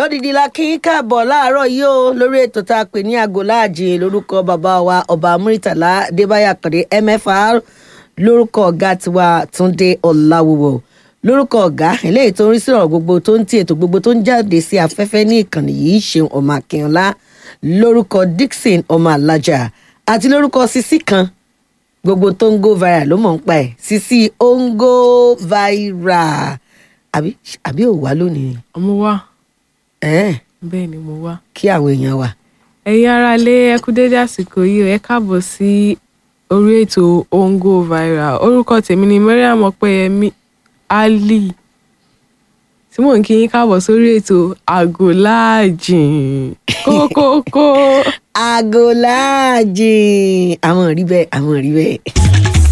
lódìdí la kí n káàbọ̀ láàárọ̀ yìí o lórí ètò tá a pè ní aago láàjì lórúkọ bàbá wa ọba muritala adébáyà kàdé mfr lórúkọ ọ̀gá tiwa túndé ọ̀làwùwọ̀ lórúkọ ọ̀gá eléyìí tó ń rí sí ọ̀rọ̀ gbogbo tó ń ti ètò gbogbo tó ń jáde sí afẹ́fẹ́ ní ìkànnì yìí ṣeun ọmọ akínọlá lórúkọ dixon ọmọ alájà àti lórúkọ sisi kan gbogbo tó ń go viral ló mọ̀ ń pa ẹ̀ sisi ó ń go viral àbí àbí ò wá lónìí mo wá ẹ̀ẹ́n bẹ́ẹ̀ ni mo wá. kí àwọn èèyàn wà. ẹ̀yin ará ilé ẹ kú dédé àsìkò yìí o, ẹ káàbọ̀ sí orí ètò ongo viral orúkọ tèmi ni mariam ọpẹ́yẹmí ali tí mò ń kí yín káàbọ̀ sórí ètò àgò láàjìn kókókó. aago láàjìn àwọn rí bẹ́ẹ̀ àwọn rí bẹ́ẹ̀.